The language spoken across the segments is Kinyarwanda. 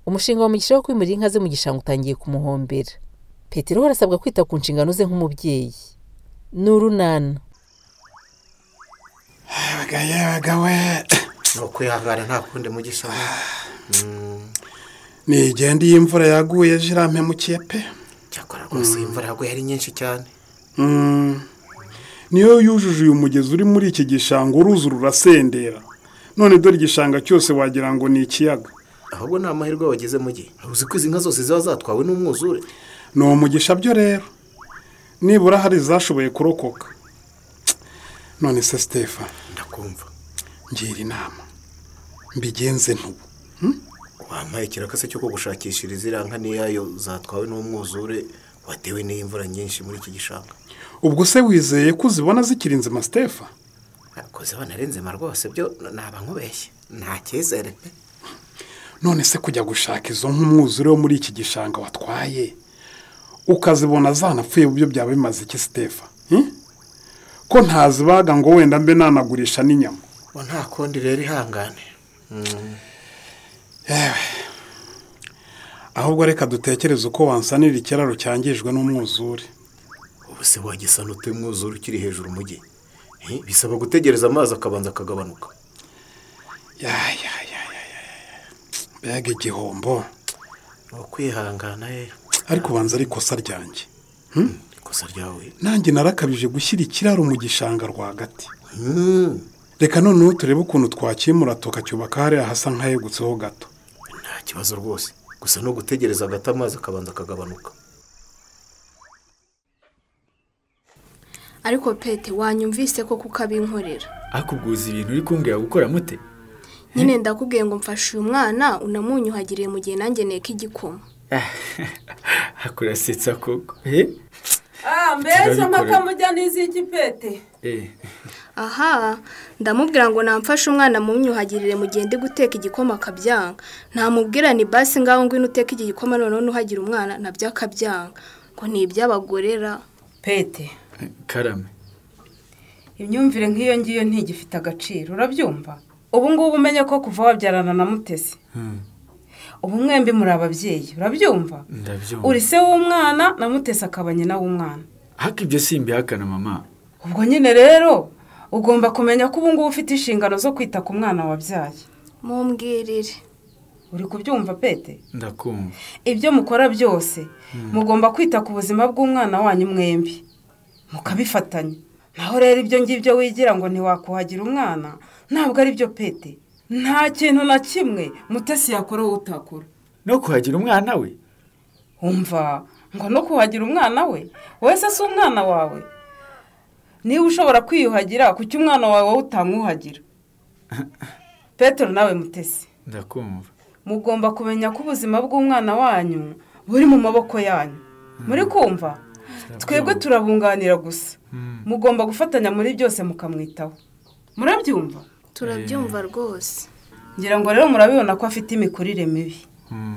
umushinga wa mugisha wo kwimurira inka ze mu gishanga utangiye kumuhombera petero we arasabwa kwita ku nshingano ze nk'umubyeyi ni urunana yabaga yabaga we ni ukwihangana nta kundi mugisha we nigende iyi mvura yaguye ejo irampemukiye pe cyakora rwose iyi mvura yaguye ari nyinshi cyane Mm. niyo yujuje uyu mugezi uri muri iki gishanga uruzi rurasendera none dore igishanga cyose wagira ngo ni ikiyaga ahubwo ni amahirwe wagize mu gihe uzi ko izi nka zose ziba zatwawe n'umwuzure ni umugisha byo rero nibura hari zashoboye kurokoka none se sitefa ndakumva ngira inama mbigenze ntubu wampaye ikirakase cyo kugushakishiriza iriya nka n'iyayo zatwawe n'umwuzure watewe n'iyi mvura nyinshi muri iki gishanga ubwo se wizeye ko uzibona zikiri nzima sitefa ntabwo ziba nzima rwose byo naba nkubeshye nta cyizere pe none se kujya gushaka izo nk'umwuzure wo muri iki gishanga watwaye ukazibona zanapfuye byo byaba bimaze iki sitefa Hmm? ko ntazibaga ngo wenda mbe nanagurisha n'inyama ngo nta kundi rero ihangane yewe ahubwo reka dutekereze uko wansanira ikiraro cyangijwe n'umwuzure ubu se wagisa n'utuye umwuzure ukiri hejuru mu gihe bisaba gutegereza amazi akabanza akagabanuka yayayayayaya mbega igihombo ni ukwihangana rero ariko ubanza ari ikosa ryanjye ikosa ryawe nanjye narakabije gushyira ikiraro mu gishanga rwagati reka noneho turebe ukuntu twakimura tukacyubaka hariya hasa nk'ahegutseho gato nta kibazo rwose gusa no gutegereza agata amazi akabanza akagabanuka ariko pete wanyumvise ko kuko abinkorera ariko ubwuza ibintu uri kumbwira gukora mute nyine ndakubwiye ngo mfashe uyu mwana unamunyuhagiriye mu gihe nanjye nteka igikoma akurasetsa koko he Ah, mbese Turabikorera. amakamujya n'iz'igipete Eh, aha ndamubwira ngo namfashe umwana mumyuhagirire mu gihe ndi guteka igikoma akabyanga ntamubwira ni basi ngaho ngwino uteke iki gikoma noneho nuhagira umwana nabyo akabyanga ngo ni iby'abagorera pete karame imyumvire nk'iyo ngiyo ntigifite agaciro urabyumva ubu ngubu umenye ko kuva wabyarana na mutesi Hmm, ubu mwembi muri ababyeyi urabyumva ndabyumva uri se w'umwana na mutesi akaba nyina w'umwana ariko ibyo simbihakana mama ubwo nyine rero ugomba kumenya ko ubu ngubu ufite inshingano zo kwita ku mwana wabyaye mumbwirire uri kubyumva pete ndakumva ibyo mukora byose mugomba kwita ku buzima bw'umwana wanyu mwembi mukabifatanya naho rero ibyo ngibyo wigira ngo ntiwakuhagira umwana ntabwo ari byo pete nta kintu na kimwe mutesi yakora wowe utakora no kuhagira umwana we umva ngo no kuhagira umwana we wese si umwana wawe niba ushobora kwiyuhagira kuki umwana wawe wowe utamwuhagira petero nawe mutesi ndakumva mugomba kumenya ko ubuzima bw'umwana wanyu buri mu maboko yanyu muri kumva twebwe turabunganira gusa Hmm, mugomba gufatanya muri byose mukamwitaho murabyumva turabyumva rwose ngira ngo rero murabibona ko afite imikurire mibi hmm.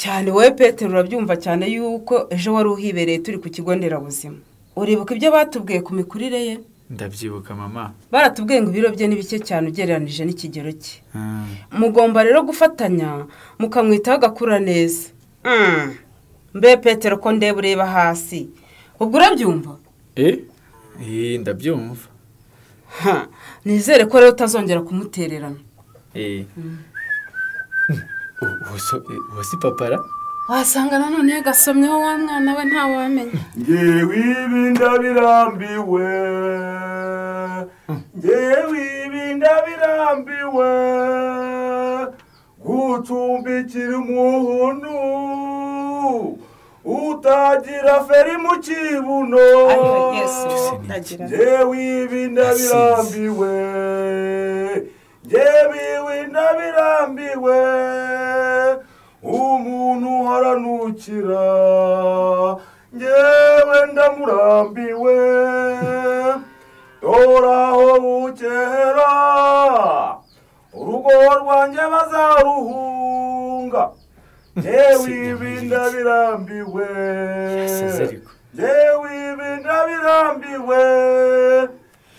cyane wowe petero urabyumva cyane yuko ejo wari uhibereye turi ku kigo nderabuzima uribuka ibyo batubwiye ku mikurire ye ndabyibuka mama baratubwiye ngo ibiro bye ni bike cyane ugereranyije n'ikigero cye Hmm, mugomba rero gufatanya mukamwitaho agakura neza mbe petero ko ndeba ureba hasi ubwo urabyumva eh Eh, ndabyumva Ha, nizere ko rero utazongera kumutererana Eh. U- uwo so- eh, uwo si papara wasanga nanone yagasomyeho wa mwana we ntawamenya ngewe ibi ndabirambiwe ngewe ibi ndabirambiwe gucumbikira umuhunu utagira feri mu kibuno ngewe ibi ndabirambiwe ngewe ibi ndabirambiwe umuntu haranukira ngewe ndamurambiwe doraho bukera urugo rwanjye bazaruhunga ngewe ibi ndabirambiwe Yasaze ariko. yewe ibi ndabirambiwe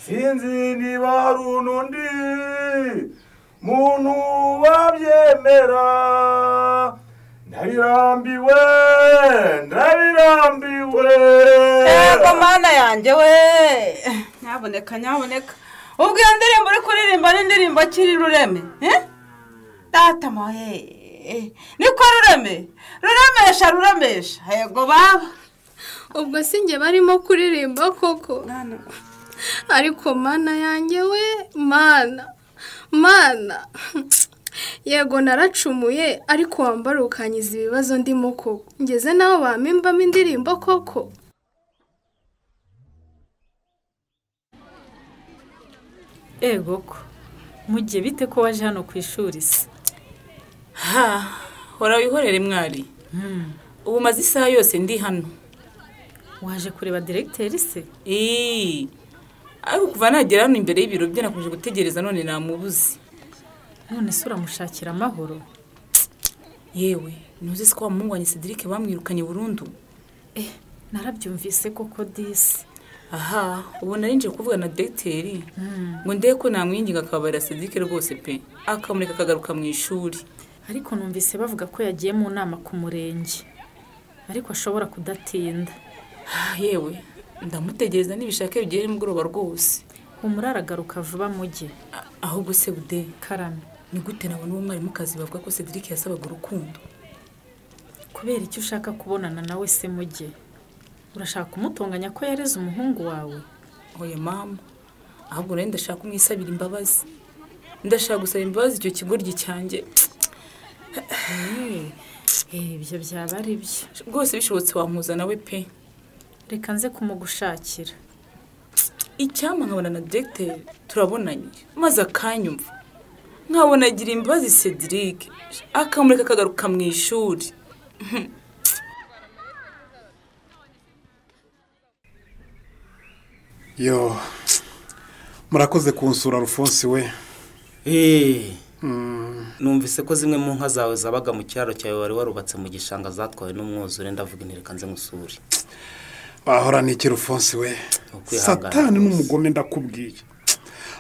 sinzi niba hari undi muntu wabyemera ndabirambiwe ndabirambiwe yego mana yanjye we nyaboneka nyaboneka ubwo iyo ndirimbo uri kuririmba ni indirimbo akiri rureme eh? data moye niko rureme ruremesha ruremesha yego baba ubwo si njye barimo kuririmba koko ariko mana yanjye we mana mana yego naracumuye ariko wambara ukanyiza ibibazo ndimo koko ngeze nawe bamimbamo indirimbo koko ego ko mugiye bite ko waje hano ku ishuri se ha hora wihorere mwari ubu maze isaha yose ndi hano waje kureba diregiteri se Ii, ariko kuva nagera hano imbere y'ibiro bye nakomeje gutegereza none namubuze none se uramushakira amahoro yewe ntuzi se ko wa muhungu wanjye cedric bamwirukanye burundu eh narabyumvise koko disi aha ubu narinjiye kuvuga na dogiteri ngo ndebe ko namwinginga akabarira cedric rwose pe akamureka akagaruka mu ishuri ariko numvise bavuga ko yagiye mu nama ku murenge ariko ashobora kudatinda Ah, yewe ndamutegereza n'ibishake bigere nimugoroba rwose umurara agaruka vuba mujye A- ahubwo se bude karame ni gute nabona uwo mwarimukazi bavuga ko cedric yasabaga urukundo kubera icyo ushaka kubonana nawe se mujye urashaka kumutonganya ko yareze umuhungu wawe oya mama ahubwo nawe ndashaka kumwisabira imbabazi ndashaka gusaba imbabazi icyo kigoryi cyanjye Eh, ibyo byaba ari byo rwose bishobotse wamuzana we pe reka nze kumugushakira icyampa nkabona na dogiteri turabonanye maze akanyumva nkabona agira imbabazi cedric akamureka akagaruka mu ishuri yo murakoze kunsura rufonsi we Eh, numvise ko zimwe mu nka zawe zabaga mu cyaro cyawe wari warubatse mu gishanga zatwawe n'umwuzure ndavuga inti reka nze nkusure bahorana iki rufonsi we Ukwihangana satani rwose. n'umugome ndakubwiye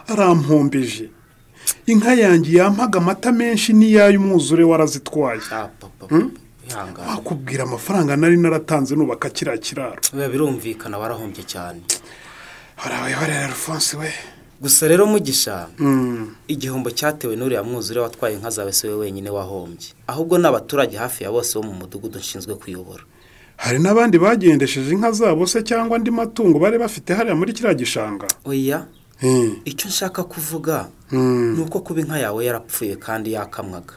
arampombije inka yanjye yampaga amata menshi n'iyayo umwuzure warazitwaye Ah, papa papa, wihangane wakubwira amafaranga nari naratanze nubaka kiriya kiraro biba birumvikana warahombye cyane harabayihorera rufonsi we gusa rero mugisha Mm. igihombo cyatewe n'uriya mwuzure watwaye inka zawe si we wenyine wahombye ahubwo ni abaturage hafi ya bose bo mu mudugudu nshinzwe kuyobora hari n'abandi bagendesheje inka zabo se cyangwa andi matungo bari bafite hariya muri kiriya gishanga oya Hmm. icyo nshaka kuvuga Hmm. ni uko kuba inka yawe yarapfuye kandi yakamwaga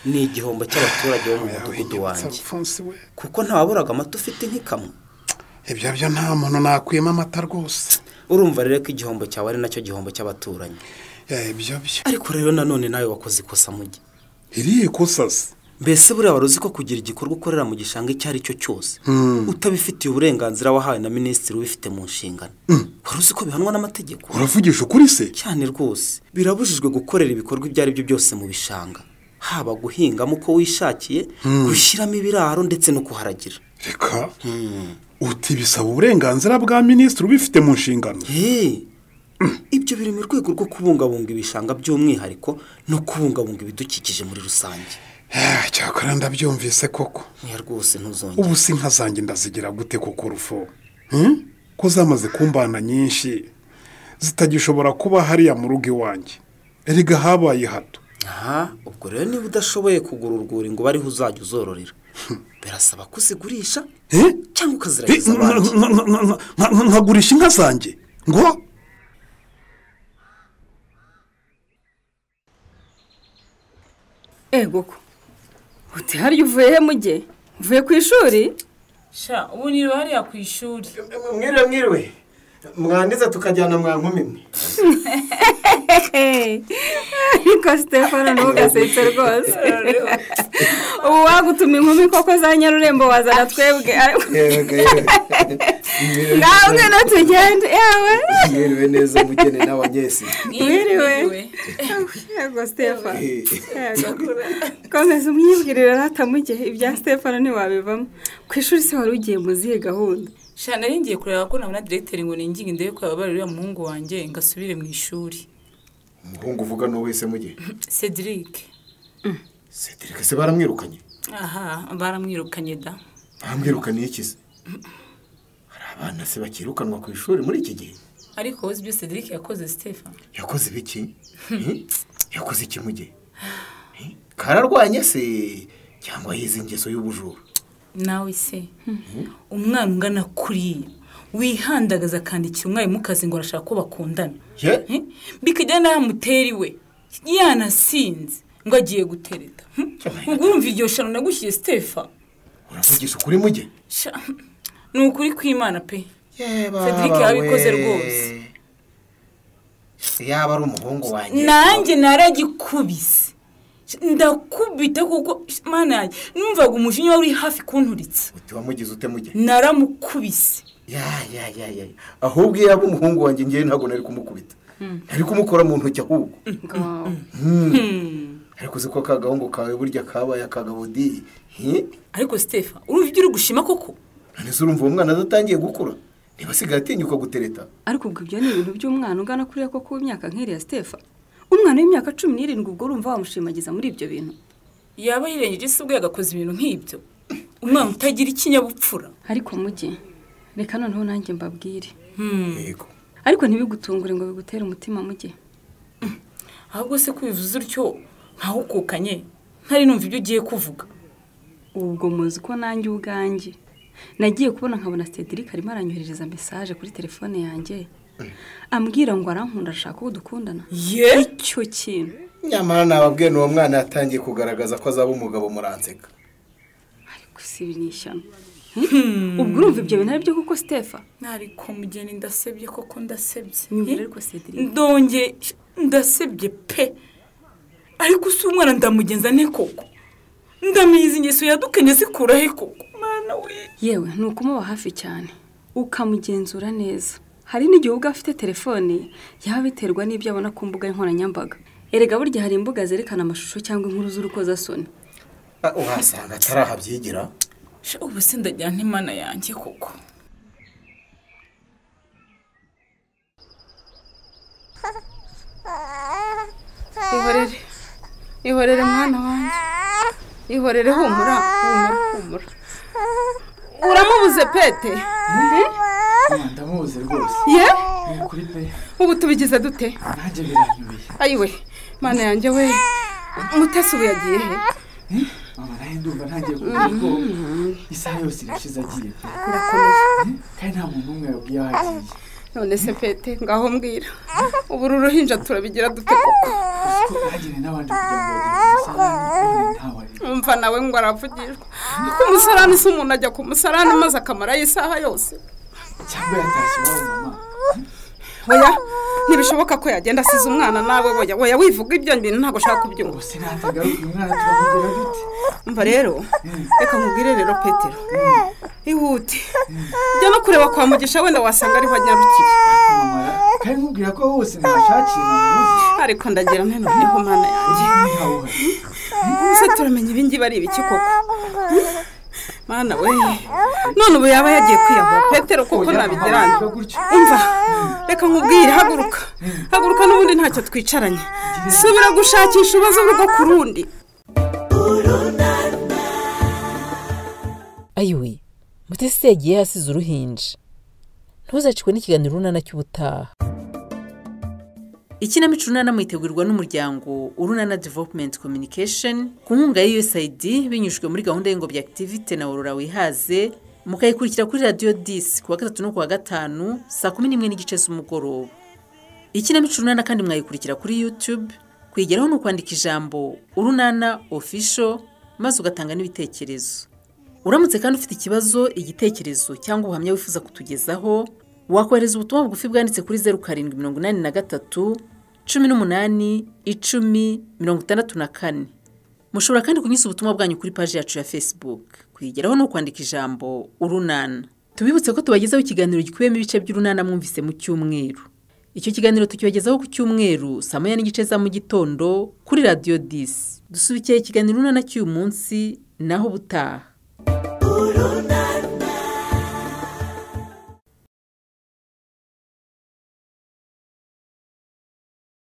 ni igihombo cy'abaturage bo mu mudugudu Winyibutsa wanjye Alphonse we kuko ntawaburaga amata ufite nk'ikamwe ibyo byo nta muntu nakuyemo amata rwose urumva rero ko igihombo cyawe ari nacyo gihombo cy'abaturanyi Ya, ibyo byo ariko rero nanone nawe wakoze ikosa mujyi iriye kusasa mbese buriya wari uzi ko kugira igikorwa ukorera mu gishanga icyo ari cyo cyose utabifitiye uburenganzira wahawe na minisitiri ubifite mu nshingano wari uzi ko bihanwa n'amategeko uravugisha ukuri se cyane rwose birabujijwe gukorera ibikorwa ibyo ari byo byose mu bishanga haba guhingamo uko wishakiye gushyiramo ibiraro ndetse no kuharagira reka uti bisaba uburenganzira bwa minisitiri ubifite mu nshingano Hey, ibyo biri mu rwego rwo kubungabunga ibishanga by'umwihariko no kubungabunga ibidukikije muri rusange Ah, cyakora ndabyumvise koko niya rwose ntuzongere ubu si inka zanjye ndazigira gute kuko rufo Hmm? ko zamaze kumbana nyinshi zitagishobora kuba hariya mu rugo iwanjye erega habaye hato aha ubwo rero niba udashoboye kugura urwuri ngo bariho uzajya uzororera birasaba ko uzigurisha Eh? cyangwa Eh, ukaziragiza nka- abandi nka- nka- nka- nka- nka- nkagurisha inka zanjye ngo ego ko uti hariya uvuye he mujye uvuye ku ishuri sha ubu niriwe hariya ku ishuri mwiriwe mwiriwe mwangiza tukajyana mwa nkumi mwe ariko sitefano ntugasetse rwose ubu wagutuma inkumi koko za nyarurembo wazana twebwe ariko Yego, yego. ngaho ngwino tugende yewe mwiriwe neza umugeni n'abanyesi mwiriwe yego sitefano yego komeza umwibwirire ratamujye ibya sitefano ntiwabivamo ku ishuri se wari ugiye mu zihe gahunda sha nari ngiye kureba ko nabona dogiteri ngo ninginge ndebe ko yababarira uriya muhungu wanjye ngo asubire mu ishuri umuhungu uvuga n'uwese mugihe cedric cedric se baramwirukanye aha baramwirukanye da baramwirukaniye ikize hari abana se bakirukanwa ku ishuri muri iki gihe ariko wowe uzi ibyo cedric yakoze sitefa yakoze ibiki Hmm? yakoze iki mu gihe Hmm? kararwanye se cyangwa yize ingeso y'ubujura nawe se umwana ungana kuriya wihandagaza akandikira umwarimu kazi ngo arashaka ko bakundana ye bikajya n'amuteri we yanasinze ngo agiye gutereta Hmm? ubwo urumva iryo shano nagushyiye sitefa uravugisha ukuri mu gihe Sha, ni ukuri kw'imana pe yaba cedric yabikoze rwose yaba ari umuhungu wanjye nanjye naragikubise ndakubita kuko mana yanjye numvaga umujinya wari uri hafi kunturitse wamugize ute mu gihe naramukubise ya ya ya ya ahubwo iyo yaba umuhungu wanjye ngewe ntabwo nari kumukubita nari kumukora mu ntoki ahubwo Hmm. ariko uzi ko ka gahungu kawe burya kabaye akagabo di hi? ariko sitefa urumva ibyo uri gushima koko none se urumva uwo mwana adatangiye gukura niba asigaye atinyuka gutereta ariko ubwo ibyo ni ibintu by'umwana ungana kuriya koko w'imyaka nk'iriya Stefa umwana w'imyaka cumi n'irindwi ubwo urumva wamushimagiza muri ibyo bintu yaba yirengeje isi ubwo yagakoze ibintu nk'ibyo umwana utagira ikinyabupfura ariko mujye reka noneho nanjye mbabwire yego ariko ntibigutungure ngo bigutere umutima mujye ahubwo se kubivuze utyo ntawukukanye ntari numva ibyo ugiye kuvuga ubwo muzi ko nanjye ubwanjye nagiye kubona nkabona Cedric arimo aranyoherereza mesaje kuri telefone yanjye ambwira ngo arankunda arashaka uwo dukundana ye icyo kintu nyamara nababwiye n'uwo mwana yatangiye kugaragaza ko azaba umugabo muranseka gusa ibi ni ishyano ubwo urumva ibyo bintu ari byo kuko sitefa ariko mugeni ndasebye koko ndasebye Nyumvira ariko Cedric. ndonge ndasebye pe ariko si umwana ndamugenza ne koko ndamizi ingeso yadukanye zikura he koko mwana we yewe ni ukumuba hafi cyane ukamugenzura neza hari n'igihe ubwo afite telefone yaba biterwa n'ibyo abona ku mbuga nkoranyambaga erega burya hari imbuga zerekana amashusho cyangwa inkuru z'urukozasoni Ah, uhasanga atarahibyigira Sha, ubu se ndajyana imana yanjye koko ihorere ihorere mwana wanjye ihorere humura humura humura uramubuze pete ndamuzi rwose ye Ni ukuri pe ubu tubigize dute nanjye biranyumiye ayiwe mana yanjye we mutesi ubu yagiye he mama nawe ndumva ntangiye kugira ubwoba isaha yose irashize agiye pe kandi nta muntu n'umwe yabwiye aho agiye none se pete ngaho mbwira ubu uru ruhinja turabigira dute koko ko bahagenewe n'abandi kugira ngo bagire umusarane ntawe ari umva nawe ngo aravugishwa ku musarani se umuntu ajya ku musarani maze akamarayo isaha yose cyangwa yatashye iwabo mama oya ntibishoboka ko yagenda asize umwana nawe oya oya wivuga ibyo bintu ntabwo ushaka kubyumva gusa natagaruka umwana turamugira dute umva rero reka nkubwire rero petero ihute jya no kureba kwa mugisha wenda wasanga ariho anyarukiye mama kandi nkubwira ko hose nahashakiye ntamuzi ariko ndagira nte noneho mana yanjye ntawe uhari ese turamenya ibingibi ari ibiki koko mana we none ubu yaba yagiye kwiyahura petero kuko nabigiranye Biba gutyo umva reka nkubwire haguruka haguruka n'ubundi ntacyo twicaranye subira gushakisha ubazo rwo ku rundi ayiwe mutesi yagiye yasize uruhinja ntuzacikwe n'ikiganiro urunana cy'ubutaha ikinamico urunana mwitegurwa n'umuryango urunana developumenti kominikesheni ku nkunga ya USAID binyujijwe muri gahunda y'ingobyi akitivite na worora wihaze mukayikurikira kuri radiyo disi ku wa gatatu no ku wa gatanu saa kumi n'imwe n'igice z'umugoroba ikinamico urunana kandi mwayikurikira kuri yutube kwigeraho ni ukwandika ijambo urunana ofisho maze ugatanga n'ibitekerezo uramutse kandi ufite ikibazo igitekerezo cyangwa ubuhamya wifuza kutugezaho wakohereza ubutumwa bugufi bwanditse kuri zeru karindwi mirongo inani na gatatu cumi n'umunani icumi mirongo itandatu na kane mushobora kandi kunyuza ubutumwa bwanyu kuri paji yacu ya facebook kwigeraho ni ukwandika ijambo urunana tubibutse ko tubagezaho ikiganiro gikubiyemo ibice by'urunana mwumvise mu cyumweru icyo kiganiro tukibagezaho ku cyumweru saa moya n'igice za mu gitondo kuri radiyo disi dusubikiye ikiganiro urunana cy'uyu munsi naho ubutaha urunana